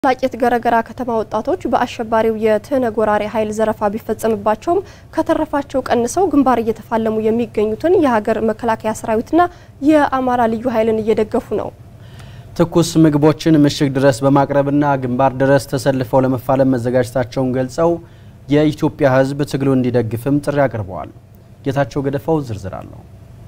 ፍላቂት ገረገራ ከተማ ወጣቶች በአሸባሪው የትህነግ ወራሪ ኃይል ዘረፋ ቢፈጸምባቸውም ከተረፋቸው ቀንሰው ግንባር እየተፋለሙ የሚገኙትን የሀገር መከላከያ ሰራዊትና የአማራ ልዩ ኃይልን እየደገፉ ነው። ትኩስ ምግቦችን ምሽግ ድረስ በማቅረብና ግንባር ድረስ ተሰልፈው ለመፋለም መዘጋጀታቸውን ገልጸው የኢትዮጵያ ሕዝብ ትግሉ እንዲደግፍም ጥሪ አቅርበዋል። ጌታቸው ገደፋው ዝርዝር አለው።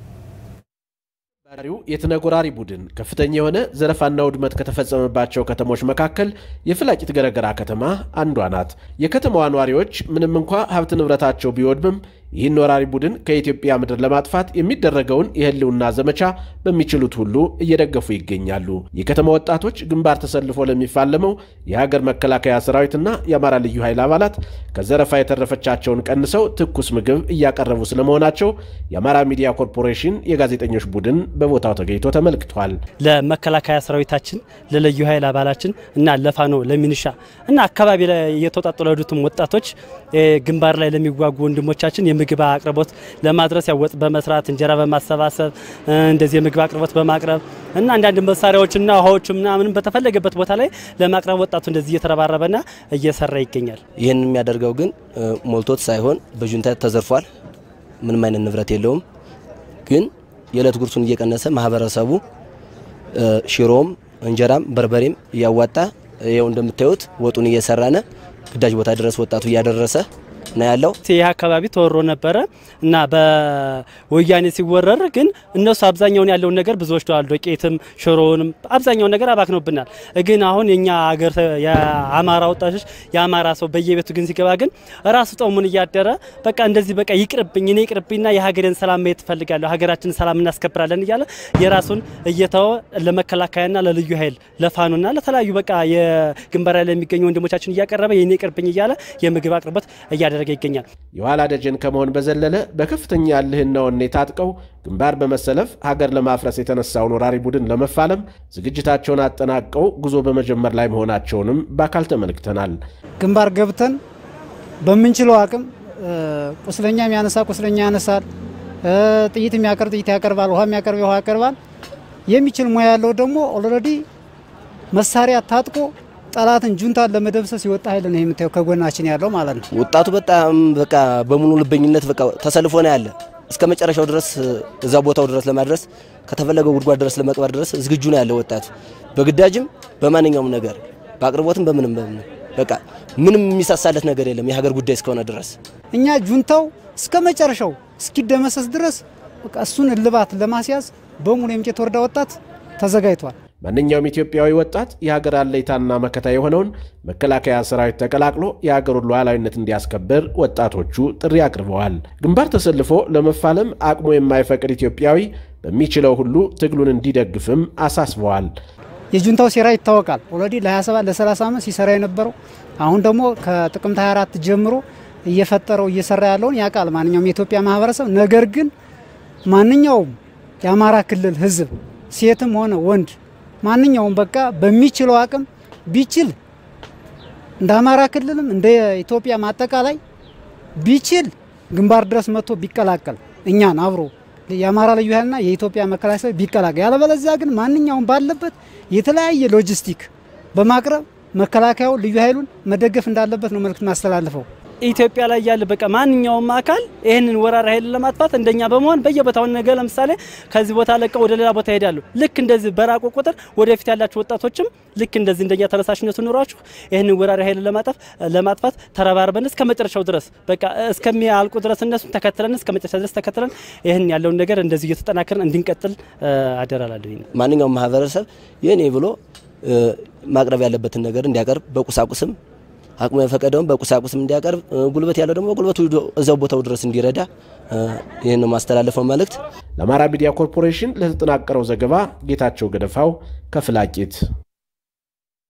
ሪው የትህነግ ወራሪ ቡድን ከፍተኛ የሆነ ዘረፋና ውድመት ከተፈጸመባቸው ከተሞች መካከል የፍላቂት ገረገራ ከተማ አንዷ ናት። የከተማዋ ነዋሪዎች ምንም እንኳ ሀብት ንብረታቸው ቢወድምም ይህን ወራሪ ቡድን ከኢትዮጵያ ምድር ለማጥፋት የሚደረገውን የህልውና ዘመቻ በሚችሉት ሁሉ እየደገፉ ይገኛሉ። የከተማ ወጣቶች ግንባር ተሰልፎ ለሚፋለመው የሀገር መከላከያ ሰራዊትና የአማራ ልዩ ኃይል አባላት ከዘረፋ የተረፈቻቸውን ቀንሰው ትኩስ ምግብ እያቀረቡ ስለመሆናቸው የአማራ ሚዲያ ኮርፖሬሽን የጋዜጠኞች ቡድን በቦታው ተገኝቶ ተመልክቷል። ለመከላከያ ሰራዊታችን፣ ለልዩ ኃይል አባላችን እና ለፋኖ ለሚኒሻ እና አካባቢ ላይ እየተወጣጡ ለሄዱትም ወጣቶች ግንባር ላይ ለሚዋጉ ወንድሞቻችን የምግብ አቅርቦት ለማድረስ ያው ወጥ በመስራት እንጀራ በማሰባሰብ እንደዚህ የምግብ አቅርቦት በማቅረብ እና አንዳንድ መሳሪያዎችና ውሃዎች ምናምን በተፈለገበት ቦታ ላይ ለማቅረብ ወጣቱ እንደዚህ እየተረባረበና እየሰራ ይገኛል። ይህን የሚያደርገው ግን ሞልቶት ሳይሆን በጁንታ ተዘርፏል። ምንም አይነት ንብረት የለውም። ግን የዕለት ጉርሱን እየቀነሰ ማህበረሰቡ ሽሮም፣ እንጀራም፣ በርበሬም እያዋጣ ይኸው እንደምታዩት ወጡን እየሰራነ ግዳጅ ቦታ ድረስ ወጣቱ እያደረሰ ነው ያለው። ይህ አካባቢ ተወሮ ነበረ እና በወያኔ ሲወረር ግን እነሱ አብዛኛውን ያለውን ነገር ብዙ ወስደዋል። ዶቄትም ሽሮውንም አብዛኛውን ነገር አባክኖብናል። ግን አሁን የኛ ሀገር የአማራ ወጣቶች የአማራ ሰው በየቤቱ ግን ሲገባ ግን ራሱ ጦሙን እያደረ በቃ እንደዚህ በቃ ይቅርብኝ እኔ ይቅርብኝና የሀገሬን ሰላም ማየት እፈልጋለሁ ሀገራችንን ሰላም እናስከብራለን እያለ የራሱን እየተወ ለመከላከያና ለልዩ ኃይል ለፋኖና ለተለያዩ በቃ የግንባር ላይ የሚገኙ ወንድሞቻችን እያቀረበ የኔ ይቅርብኝ እያለ የምግብ አቅርቦት እያደረገ ይገኛል። የኋላ ደጀን ከመሆን በዘለለ በከፍተኛ እልህና ወኔ ታጥቀው ግንባር በመሰለፍ ሀገር ለማፍረስ የተነሳውን ወራሪ ቡድን ለመፋለም ዝግጅታቸውን አጠናቀው ጉዞ በመጀመር ላይ መሆናቸውንም በአካል ተመልክተናል። ግንባር ገብተን በምንችለው አቅም ቁስለኛ የሚያነሳ ቁስለኛ ያነሳል፣ ጥይት የሚያቀርብ ጥይት ያቀርባል፣ ውሃ የሚያቀርብ ውሃ ያቀርባል። የሚችል ሙያ ያለው ደግሞ ኦልሬዲ መሳሪያ ታጥቆ ጠላትን ጁንታን ለመደምሰስ የወጣ ኃይል ነው የምታየው ከጎናችን ያለው ማለት ነው። ወጣቱ በጣም በቃ በሙሉ ልበኝነት በቃ ተሰልፎ ነው ያለ እስከ መጨረሻው ድረስ እዛ ቦታው ድረስ ለማድረስ ከተፈለገው ጉድጓድ ድረስ ለመቅበር ድረስ ዝግጁ ነው ያለው ወጣቱ በግዳጅም በማንኛውም ነገር በአቅርቦትም በምንም በምንም በቃ ምንም የሚሳሳለት ነገር የለም የሀገር ጉዳይ እስከሆነ ድረስ እኛ ጁንታው እስከ መጨረሻው እስኪደመሰስ ድረስ በቃ እሱን እልባት ለማስያዝ በሙሉ የምቄት ወረዳ ወጣት ተዘጋጅቷል። ማንኛውም ኢትዮጵያዊ ወጣት የሀገር አለኝታና መከታ የሆነውን መከላከያ ሰራዊት ተቀላቅሎ የሀገሩን ሉዓላዊነት እንዲያስከብር ወጣቶቹ ጥሪ አቅርበዋል። ግንባር ተሰልፎ ለመፋለም አቅሙ የማይፈቅድ ኢትዮጵያዊ በሚችለው ሁሉ ትግሉን እንዲደግፍም አሳስበዋል። የጁንታው ሴራ ይታወቃል። ኦልሬዲ ለ27 ለ30 ዓመት ሲሰራ የነበረው አሁን ደግሞ ከጥቅምት 24 ጀምሮ እየፈጠረው እየሰራ ያለውን ያውቃል ማንኛውም የኢትዮጵያ ማህበረሰብ። ነገር ግን ማንኛውም የአማራ ክልል ህዝብ ሴትም ሆነ ወንድ ማንኛውም በቃ በሚችለው አቅም ቢችል እንደ አማራ ክልልም እንደ ኢትዮጵያ አጠቃላይ ቢችል ግንባር ድረስ መጥቶ ቢቀላቀል እኛን አብሮ የአማራ ልዩ ኃይልና የኢትዮጵያ መከላከያ ቢቀላቀል፣ ያለበለዚያ ግን ማንኛውም ባለበት የተለያየ ሎጂስቲክ በማቅረብ መከላከያው ልዩ ኃይሉን መደገፍ እንዳለበት ነው መልእክት ማስተላልፈው። ኢትዮጵያ ላይ ያለ በቃ ማንኛውም አካል ይህንን ወራሪ ኃይል ለማጥፋት እንደኛ በመሆን በየቦታው ነገ ለምሳሌ ከዚህ ቦታ ለቀው ወደ ሌላ ቦታ ይሄዳሉ። ልክ እንደዚህ በራቁ ቁጥር ወደፊት ያላችሁ ወጣቶችም ልክ እንደዚህ እንደኛ ተነሳሽነቱ ኑሯችሁ ይህንን ወራሪ ኃይል ለማጠፍ ለማጥፋት ተረባርበን እስከ መጨረሻው ድረስ በቃ እስከሚያልቁ ድረስ እነሱም ተከትለን እስከ መጨረሻ ድረስ ተከትለን ይህን ያለውን ነገር እንደዚህ እየተጠናከርን እንድንቀጥል አደራላለሁ። ማንኛውም ማህበረሰብ የኔ ብሎ ማቅረብ ያለበትን ነገር እንዲያቀርብ በቁሳቁስም አቅሙ የፈቀደውን በቁሳቁስም እንዲያቀርብ ጉልበት ያለው ደግሞ በጉልበቱ እዛው ቦታው ድረስ እንዲረዳ ይህን ነው ማስተላለፈው መልእክት። ለአማራ ሚዲያ ኮርፖሬሽን ለተጠናቀረው ዘገባ ጌታቸው ገደፋው ከፍላቂት